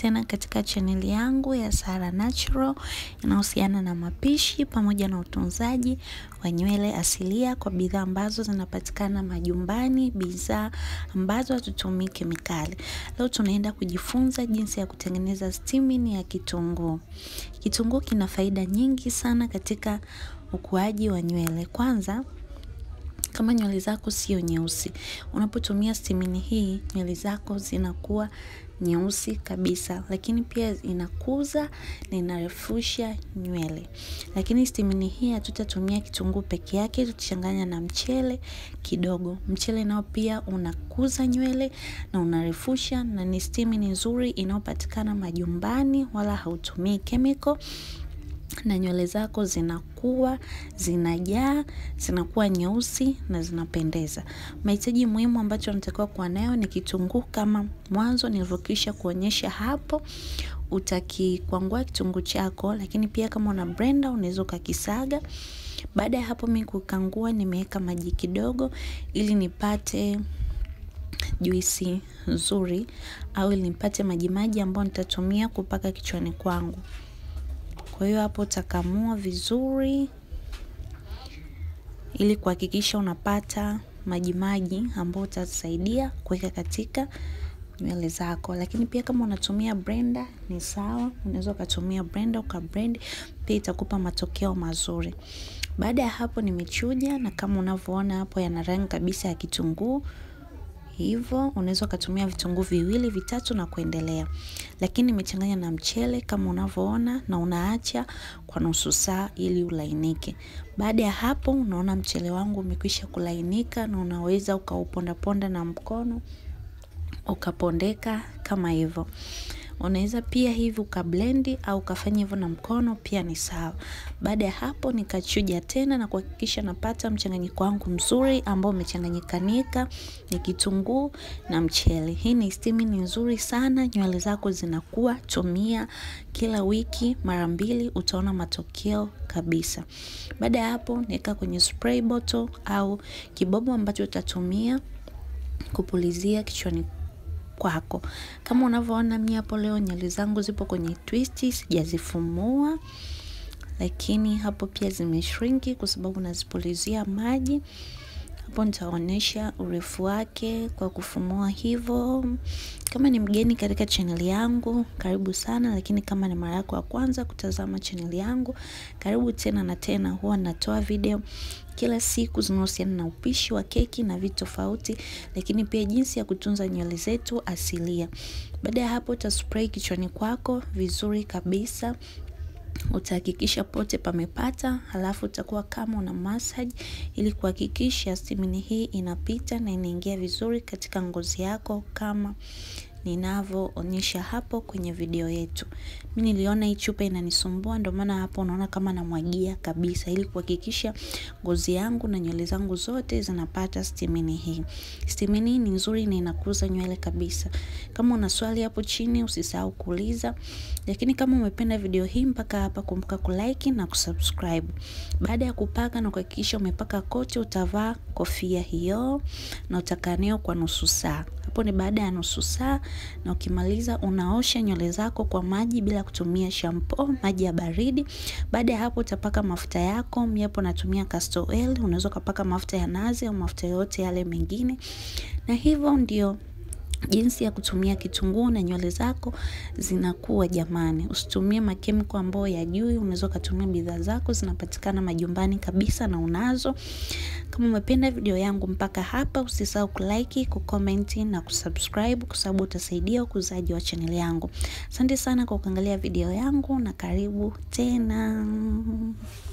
tena katika chaneli yangu ya Sara Natural inahusiana na mapishi pamoja na utunzaji wa nywele asilia kwa bidhaa ambazo zinapatikana majumbani, bidhaa ambazo hatutumii kemikali. Leo tunaenda kujifunza jinsi ya kutengeneza stimini ya kitunguu. Kitunguu kina faida nyingi sana katika ukuaji wa nywele. Kwanza kama nywele zako sio nyeusi, unapotumia stimini hii nywele zako zinakuwa nyeusi kabisa, lakini pia inakuza na inarefusha nywele. Lakini stimini hii hatutatumia kitunguu peke yake, tutachanganya na mchele kidogo. Mchele nao pia unakuza nywele na unarefusha, na ni stimini nzuri inayopatikana majumbani, wala hautumii chemical na nywele zako zinakuwa zinajaa, zinakuwa nyeusi na zinapendeza. Mahitaji muhimu ambacho unatakiwa kuwa nayo ni kitunguu, kama mwanzo nilivyokwisha kuonyesha hapo. Utakikwangua kitunguu chako, lakini pia kama una blender unaweza ukakisaga. Baada ya hapo, mimi kukangua, nimeweka maji kidogo ili nipate juisi nzuri, au ili nipate majimaji ambayo nitatumia kupaka kichwani kwangu. Kwa hiyo hapo utakamua vizuri ili kuhakikisha unapata majimaji ambayo utasaidia kuweka katika nywele zako. Lakini pia kama unatumia blender ni sawa, unaweza ukatumia blender ukablend, pia itakupa matokeo mazuri. Baada ya hapo nimechuja, na kama unavyoona hapo yana rangi kabisa ya kitunguu hivyo unaweza ukatumia vitunguu viwili vitatu na kuendelea, lakini nimechanganya na mchele kama unavyoona, na unaacha kwa nusu saa ili ulainike. Baada ya hapo, unaona mchele wangu umekwisha kulainika, na unaweza ukaupondaponda na mkono ukapondeka kama hivyo. Unaweza pia hivi ukablendi au ukafanya hivyo na mkono, pia ni sawa. Baada ya hapo nikachuja tena na kuhakikisha napata mchanganyiko wangu mzuri ambao umechanganyikanika ni kitunguu na mchele. Hii ni stimini nzuri sana, nywele zako zinakuwa. Tumia kila wiki mara mbili, utaona matokeo kabisa. Baada ya hapo nika kwenye spray bottle au kibobo ambacho utatumia kupulizia kichwani kwako. Kama unavyoona mimi hapo leo nywele zangu zipo kwenye twist, sijazifumua, lakini hapo pia zimeshrinki kwa sababu nazipulizia maji. Hapo nitaonyesha urefu wake kwa kufumua hivyo. Kama ni mgeni katika chaneli yangu, karibu sana, lakini kama ni mara yako ya kwanza kutazama chaneli yangu, karibu tena na tena. Huwa natoa video kila siku zinahusiana na upishi wa keki na vitu tofauti, lakini pia jinsi ya kutunza nywele zetu asilia. Baada ya hapo utaspray kichwani kwako vizuri kabisa utahakikisha pote pamepata, halafu utakuwa kama una massage ili kuhakikisha stimini hii inapita na inaingia vizuri katika ngozi yako kama ninavyoonyesha hapo kwenye video yetu. Mimi niliona hii chupa inanisumbua, ndio maana hapo unaona kama namwagia kabisa, ili kuhakikisha ngozi yangu na nywele zangu zote zinapata stimini hii. Stimini hii ni nzuri na inakuza nywele kabisa. Kama una swali hapo chini usisahau kuuliza, lakini kama umependa video hii mpaka hapa, kumbuka kulike na kusubscribe. Baada ya kupaka na kuhakikisha umepaka kote, utavaa kofia hiyo na utakaa nayo kwa nusu saa. Hapo ni baada ya nusu saa, na ukimaliza unaosha nywele zako kwa maji bila kutumia shampoo, maji ya baridi. Baada ya hapo utapaka mafuta yako. Mimi hapo natumia castor oil, unaweza ukapaka mafuta ya nazi au mafuta yote yale mengine, na hivyo ndio jinsi ya kutumia kitunguu na nywele zako zinakuwa. Jamani, usitumie makemiko ambayo yajui. Unaweza ukatumia bidhaa zako zinapatikana majumbani kabisa na unazo. Kama umependa video yangu mpaka hapa, usisahau kulike, kukomenti na kusubscribe kwa sababu utasaidia ukuzaji wa chaneli yangu. Asante sana kwa kuangalia video yangu na karibu tena.